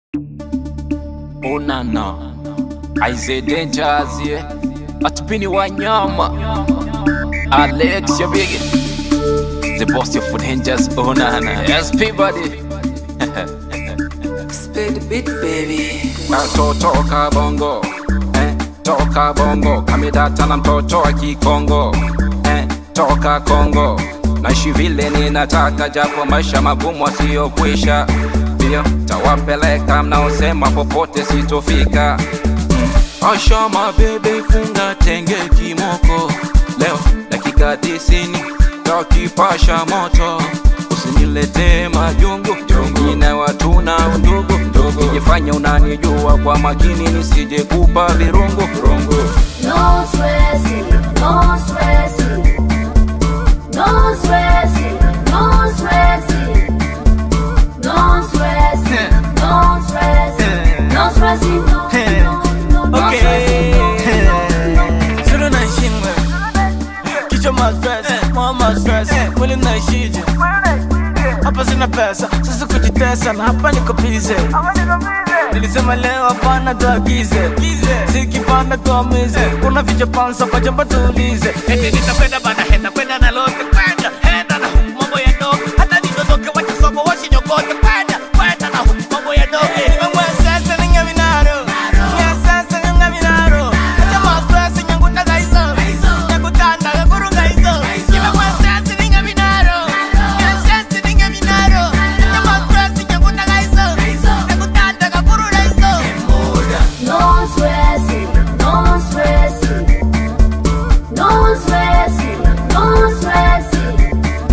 Onana Aize Dangers yeah Atupini Wanyama Alex your big The boss of food Dangers Onana SP buddy Spin the beat, baby. Nato toka bongo eh, toka bongo kamidata na mtoto wa kikongo eh, toka Kongo naishi vile ninataka, japo maisha magumu asiyokwisha. Ndio tawapeleka mnaosema popote sitofika. Asha mabebe funga tenge kimoko, leo dakika tisini takipasha moto, usiniletee majungu wengine watuna undugu kijifanya unanijua kwa makini nisije kupa virungu rungu. No stressing, no stressing, no stressing, no stressing, no stressing, no stressing, no stressing, no, no, no, no stressing, no, no, no. Suru na shingwe Kichwa ma stress, moyo ma stress Mwili naishije Hapa sina pesa, sasa kujitesa na hapa niko busy Nilisema leo hapana tuagize Sikipanda tuamize Kuna vichapansa pajamba tuulize Eti nitakwenda bana henda kwenda na lote kwenda Henda na huku mambo ya dogo Hata nidodoke wacha soko wasinyokote kwenda Kwenda na huku mambo ya dogo Nimemwe sasa ninga vinaro Ninga sasa ninga vinaro Acha ma stress nyangu taga hizo Nyangu tanda kakurunga hizo Nimemwe sasa ninga vinaro Ninga sasa ninga vinaro Acha ma stress nyangu taga hizo Nyangu tanda kakurunga hizo No stressing, no stressing, no stressing, no stressing,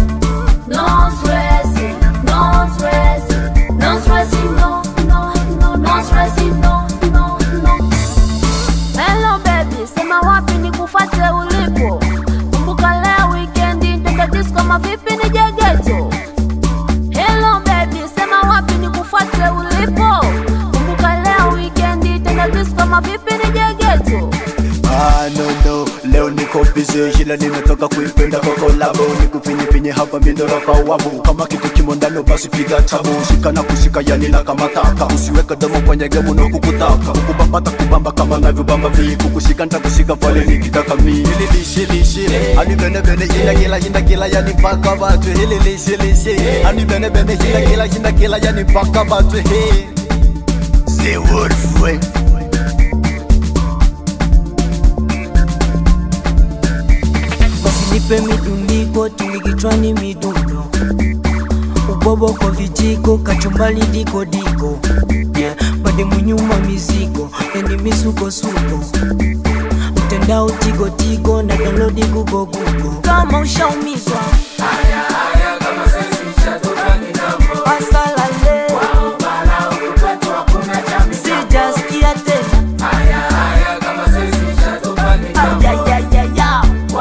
no stressing, no stressing, no stressing, no, no, no, no stressing, no, no, no. Hello baby, sema wapi nikufuate ulipo? Kumbuka leo weekendi twende disco, kama vipi nije ghetto? Hello baby, sema wapi nikufuate ulipo? Kumbuka leo weekendi tena disco, kama vipi nije ghetto? Ah, no, no. Leo niko busy ila nimetoka kuipenda kwa kolabo nikufinyifinyi hapa mindoroka wabu kama kitu kimo ndani basi piga tabu shika na kushika yani na kama taka usiweke domo kwenye gemu na kukutaka ukubambata kubamba kama navyobamba vi kukushika ntakushika pale nikitaka mi hili lishe lishe ani bene bene ina kila ina kila yani mpaka watu hili lishe lishe ani bene bene ina kila ina kila yani mpaka watu he The wolf way Usinipe midundiko tuli kichwani midundo ubobo kwa vijiko kachumbali diko diko yeah. Bade munyuma mizigo endi misukosuko mtandao tigo tigo na download gugo gugo kama ushaumizwa Asalale. Sijasikia tena Ayayayaya.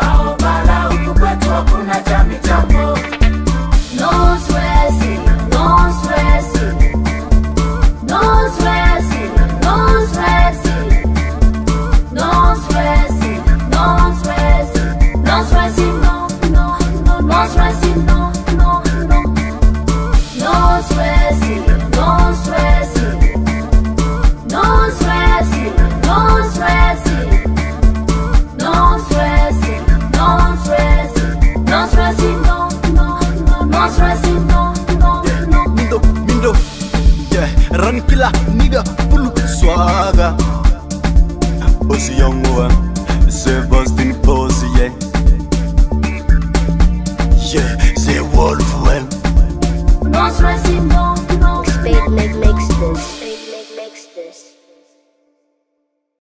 No stressing, no stressing, no stressing, no stressing, no stressing, no stressing, no stressing, no, no, no, no stressing, no, no, no, no stressing, no stressing, no stressing, no stressing, no stressing, no stressing, no stressing, no, no, no, no stressing, no, no, no. Mindo, Mindo, yeah, run killer, nigga, full swagger. Bossy young one, say Boston bossy, yeah. Yeah, say wolf well. No stressing, no,